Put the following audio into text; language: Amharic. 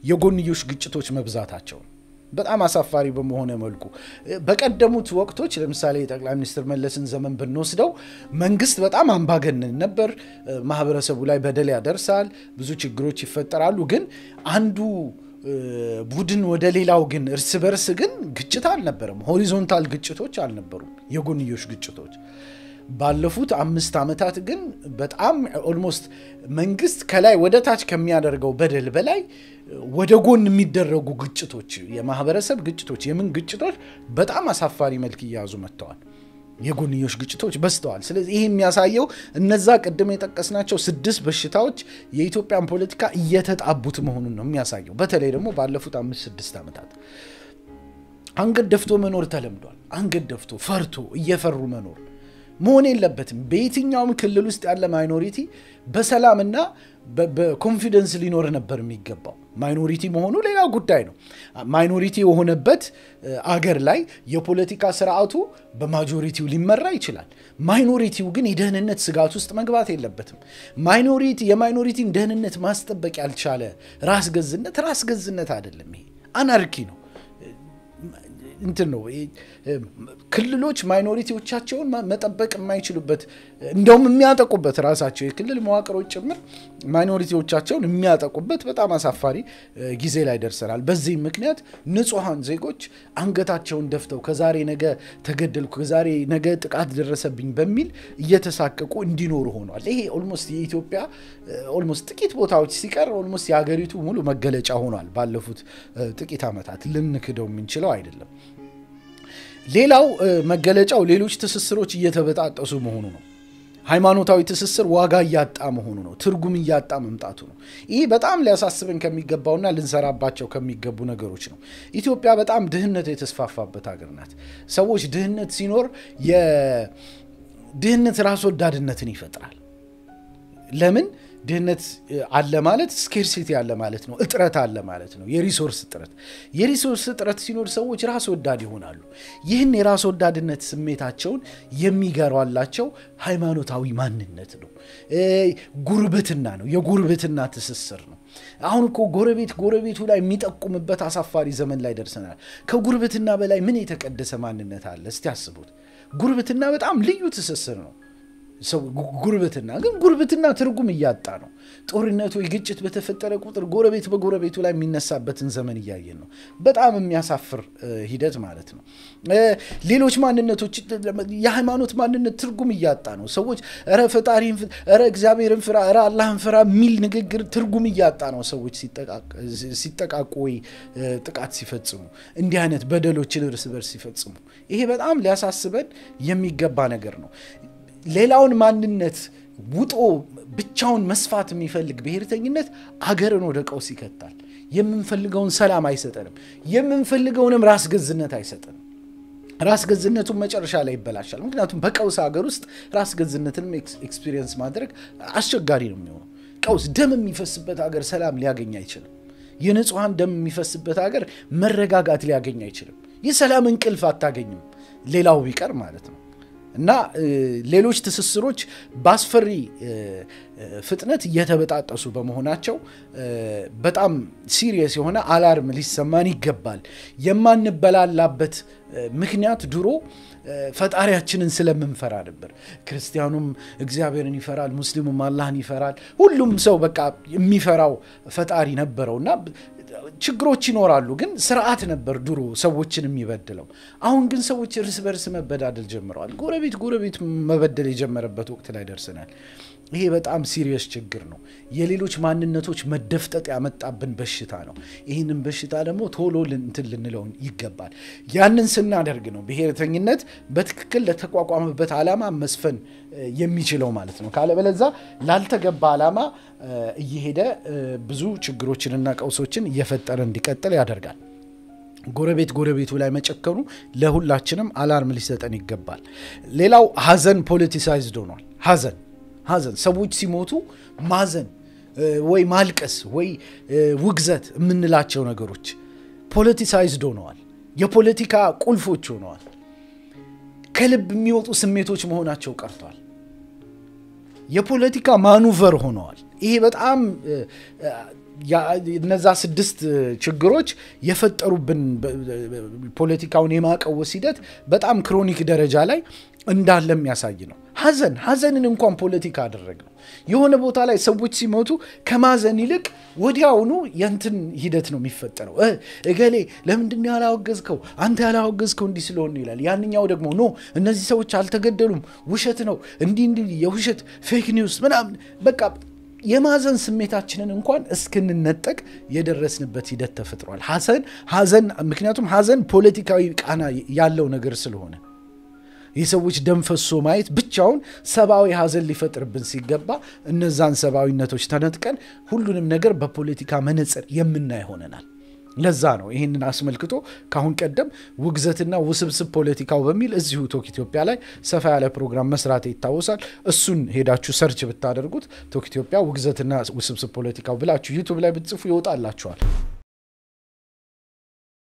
የጎንዮሽ ግጭቶች መብዛታቸው ነው። በጣም አሳፋሪ በመሆነ መልኩ በቀደሙት ወቅቶች ለምሳሌ የጠቅላይ ሚኒስትር መለስን ዘመን ብንወስደው መንግስት በጣም አምባገነን ነበር። ማህበረሰቡ ላይ በደል ያደርሳል፣ ብዙ ችግሮች ይፈጠራሉ። ግን አንዱ ቡድን ወደ ሌላው ግን እርስ በርስ ግን ግጭት አልነበረም። ሆሪዞንታል ግጭቶች አልነበሩም፣ የጎንዮሽ ግጭቶች ባለፉት አምስት ዓመታት ግን በጣም ኦልሞስት መንግስት ከላይ ወደ ታች ከሚያደርገው በደል በላይ ወደ ጎን የሚደረጉ ግጭቶች፣ የማህበረሰብ ግጭቶች፣ የምን ግጭቶች በጣም አሳፋሪ መልክ እየያዙ መጥተዋል። የጎንዮሽ ግጭቶች በዝተዋል። ስለዚህ ይህ የሚያሳየው እነዛ ቅድም የጠቀስናቸው ስድስት በሽታዎች የኢትዮጵያን ፖለቲካ እየተጣቡት መሆኑን ነው የሚያሳየው። በተለይ ደግሞ ባለፉት አምስት ስድስት ዓመታት አንገት ደፍቶ መኖር ተለምዷል። አንገት ደፍቶ ፈርቶ እየፈሩ መኖር መሆን የለበትም። በየትኛውም ክልል ውስጥ ያለ ማይኖሪቲ በሰላምና በኮንፊደንስ ሊኖር ነበር የሚገባው። ማይኖሪቲ መሆኑ ሌላ ጉዳይ ነው። ማይኖሪቲ የሆነበት አገር ላይ የፖለቲካ ስርዓቱ በማጆሪቲው ሊመራ ይችላል። ማይኖሪቲው ግን የደህንነት ስጋት ውስጥ መግባት የለበትም። ማይኖሪቲ የማይኖሪቲን ደህንነት ማስጠበቅ ያልቻለ ራስ ገዝነት ራስ ገዝነት አይደለም። ይሄ አናርኪ ነው። እንትን ነው ክልሎች ማይኖሪቲዎቻቸውን መጠበቅ የማይችሉበት እንደውም የሚያጠቁበት ራሳቸው የክልል መዋቅሮች ጭምር ማይኖሪቲዎቻቸውን የሚያጠቁበት በጣም አሳፋሪ ጊዜ ላይ ደርሰናል። በዚህም ምክንያት ንጹሐን ዜጎች አንገታቸውን ደፍተው ከዛሬ ነገ ተገደልኩ፣ ከዛሬ ነገ ጥቃት ደረሰብኝ በሚል እየተሳቀቁ እንዲኖሩ ሆኗል። ይሄ ኦልሞስት የኢትዮጵያ ኦልሞስት ጥቂት ቦታዎች ሲቀር ኦልሞስት የሀገሪቱ ሙሉ መገለጫ ሆኗል። ባለፉት ጥቂት ዓመታት ልንክደው የምንችለው አይደለም። ሌላው መገለጫው ሌሎች ትስስሮች እየተበጣጠሱ መሆኑ ነው። ሃይማኖታዊ ትስስር ዋጋ እያጣ መሆኑ ነው። ትርጉም እያጣ መምጣቱ ነው። ይህ በጣም ሊያሳስበን ከሚገባውና ልንሰራባቸው ከሚገቡ ነገሮች ነው። ኢትዮጵያ በጣም ድህነት የተስፋፋበት ሀገር ናት። ሰዎች ድህነት ሲኖር የድህነት ራስ ወዳድነትን ይፈጥራል። ለምን? ድህነት አለ ማለት ስኬርሲቲ አለ ማለት ነው። እጥረት አለ ማለት ነው። የሪሶርስ እጥረት የሪሶርስ እጥረት ሲኖር ሰዎች ራስ ወዳድ ይሆናሉ። ይህን የራስ ወዳድነት ስሜታቸውን የሚገሯላቸው ሃይማኖታዊ ማንነት ነው፣ ጉርብትና ነው፣ የጉርብትና ትስስር ነው። አሁን እኮ ጎረቤት ጎረቤቱ ላይ የሚጠቁምበት አሳፋሪ ዘመን ላይ ደርሰናል። ከጉርብትና በላይ ምን የተቀደሰ ማንነት አለ? እስቲ አስቡት። ጉርብትና በጣም ልዩ ትስስር ነው። ሰው ጉርብትና ግን ጉርብትና ትርጉም እያጣ ነው። ጦርነቱ ግጭት በተፈጠረ ቁጥር ጎረቤት በጎረቤቱ ላይ የሚነሳበትን ዘመን እያየን ነው። በጣም የሚያሳፍር ሂደት ማለት ነው። ሌሎች ማንነቶች የሃይማኖት ማንነት ትርጉም እያጣ ነው። ሰዎች ረ ፈጣሪን ረ እግዚአብሔርን ፍራ ረ አላህን ፍራ የሚል ንግግር ትርጉም እያጣ ነው። ሰዎች ሲጠቃቁ ወይ ጥቃት ሲፈጽሙ እንዲህ አይነት በደሎችን እርስ በርስ ሲፈጽሙ ይሄ በጣም ሊያሳስበን የሚገባ ነገር ነው። ሌላውን ማንነት ውጦ ብቻውን መስፋት የሚፈልግ ብሔርተኝነት አገርን ወደ ቀውስ ይከታል። የምንፈልገውን ሰላም አይሰጠንም። የምንፈልገውንም ራስ ገዝነት አይሰጠንም። ራስ ገዝነቱን መጨረሻ ላይ ይበላሻል። ምክንያቱም በቀውስ ሀገር ውስጥ ራስ ገዝነትንም ኤክስፒሪየንስ ማድረግ አስቸጋሪ ነው የሚሆነው። ቀውስ ደም የሚፈስበት ሀገር ሰላም ሊያገኝ አይችልም። የንጹሐን ደም የሚፈስበት ሀገር መረጋጋት ሊያገኝ አይችልም። የሰላም እንቅልፍ አታገኝም። ሌላው ቢቀር ማለት ነው። እና ሌሎች ትስስሮች በአስፈሪ ፍጥነት እየተበጣጠሱ በመሆናቸው በጣም ሲሪየስ የሆነ አላርም ሊሰማን ይገባል። የማንበላላበት ምክንያት ድሮ ፈጣሪያችንን ስለምንፈራ ነበር። ክርስቲያኑም እግዚአብሔርን ይፈራል፣ ሙስሊሙም አላህን ይፈራል። ሁሉም ሰው በቃ የሚፈራው ፈጣሪ ነበረው እና ችግሮች ይኖራሉ፣ ግን ስርዓት ነበር ድሮ ሰዎችን የሚበድለው። አሁን ግን ሰዎች እርስ በርስ መበዳደል ጀምረዋል። ጎረቤት ጎረቤት መበደል የጀመረበት ወቅት ላይ ደርሰናል። ይሄ በጣም ሲሪየስ ችግር ነው። የሌሎች ማንነቶች መደፍጠጥ ያመጣብን በሽታ ነው። ይህንን በሽታ ደግሞ ቶሎ እንትን ልንለው ይገባል። ያንን ስናደርግ ነው ብሔርተኝነት በትክክል ለተቋቋመበት ዓላማ መስፈን የሚችለው ማለት ነው። ካለበለዛ ላልተገባ ዓላማ እየሄደ ብዙ ችግሮችንና ቀውሶችን እየፈጠረ እንዲቀጥል ያደርጋል። ጎረቤት ጎረቤቱ ላይ መጨከኑ ለሁላችንም አላርም ሊሰጠን ይገባል። ሌላው ሀዘን ፖለቲሳይዝድ ሆኗል። ሀዘን ሀዘን ሰዎች ሲሞቱ ማዘን ወይ ማልቀስ ወይ ውግዘት የምንላቸው ነገሮች ፖለቲሳይዝድ ሆነዋል። የፖለቲካ ቁልፎች ሆነዋል። ከልብ የሚወጡ ስሜቶች መሆናቸው ቀርቷል። የፖለቲካ ማኑቨር ሆነዋል። ይሄ በጣም እነዛ ስድስት ችግሮች የፈጠሩብን ፖለቲካውን የማቀወስ ሂደት በጣም ክሮኒክ ደረጃ ላይ እንዳለ የሚያሳይ ነው። ሀዘን ሀዘንን እንኳን ፖለቲካ አደረግ ነው። የሆነ ቦታ ላይ ሰዎች ሲሞቱ ከማዘን ይልቅ ወዲያውኑ የንትን ሂደት ነው የሚፈጠረው። እገሌ ለምንድን ነው ያላወገዝከው? አንተ ያላወገዝከው እንዲህ ስለሆነ ይላል። ያንኛው ደግሞ ኖ እነዚህ ሰዎች አልተገደሉም፣ ውሸት ነው፣ እንዲህ እንዲህ የውሸት ፌክ ኒውስ ምናምን በቃ የማዘን ስሜታችንን እንኳን እስክንነጠቅ የደረስንበት ሂደት ተፈጥሯል። ሀዘን ሀዘን ምክንያቱም ሀዘን ፖለቲካዊ ቃና ያለው ነገር ስለሆነ የሰዎች ደም ፈሶ ማየት ብቻውን ሰብአዊ ሀዘን ሊፈጥርብን ሲገባ እነዛን ሰብአዊነቶች ተነጥቀን ሁሉንም ነገር በፖለቲካ መነጽር የምናይ ሆነናል። ለዛ ነው ይህንን አስመልክቶ ከአሁን ቀደም ውግዘትና ውስብስብ ፖለቲካው በሚል እዚሁ ቶክ ኢትዮጵያ ላይ ሰፋ ያለ ፕሮግራም መስራት ይታወሳል። እሱን ሄዳችሁ ሰርች ብታደርጉት ቶክ ኢትዮጵያ ውግዘትና ውስብስብ ፖለቲካው ብላችሁ ዩቱብ ላይ ብትጽፉ ይወጣላችኋል።